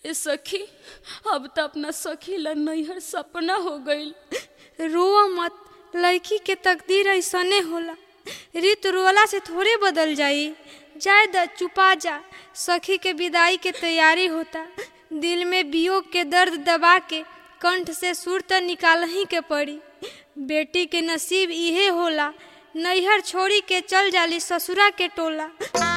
ए सखी अब तो अपना सखी ला नैहर सपना हो गईल रोआ मत लड़की के तकदीर ऐसने होला रीत रोला से थोड़े बदल जाई जाए द चुपा जा सखी के विदाई के तैयारी होता दिल में वियोग के दर्द दबा के कंठ से सुर त निकाल ही के पड़ी बेटी के नसीब इहे होला नैहर छोड़ी के चल जाली ससुरा के टोला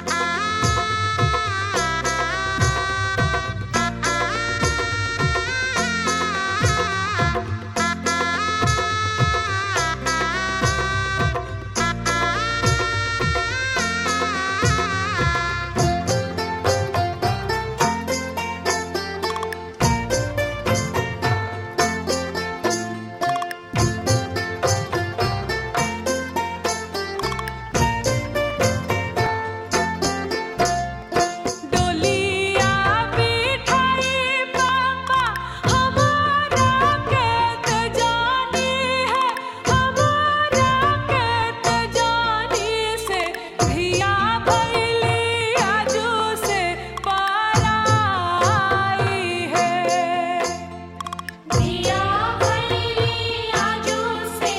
डोलिया बिठाई पापा हमारा कहत जानी है हमारा कहत जानी से धिया भैली आजू से पाराई है धिया भैली आजू से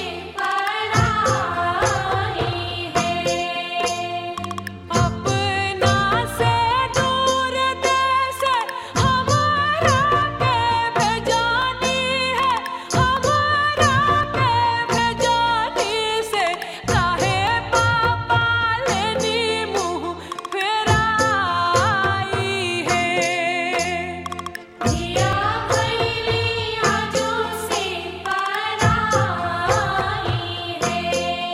पाराई है अपना से दूर देश हमारा के भेजानी है हमारा के भेजानी से काहे पापा लेनी मुँह फेराई है दिया भैली आजू से पाराई है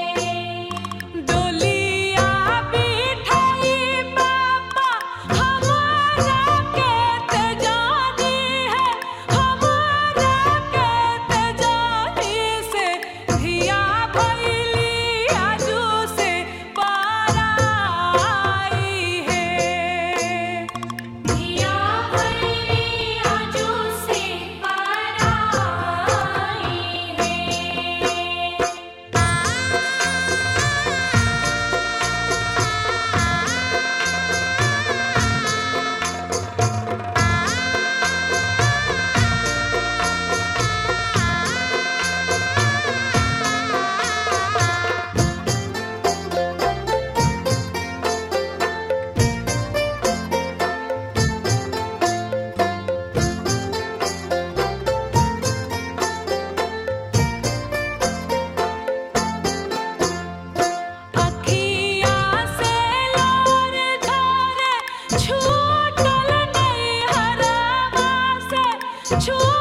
डोलिया बिठाई पापा हमारा कहत जानी है हमारा कहत जानी से धिया भैली आजू से पाराई है धिया भैली आजू से पाराई है अखिया से लोर झरे छूटल नहीं हरवा से छू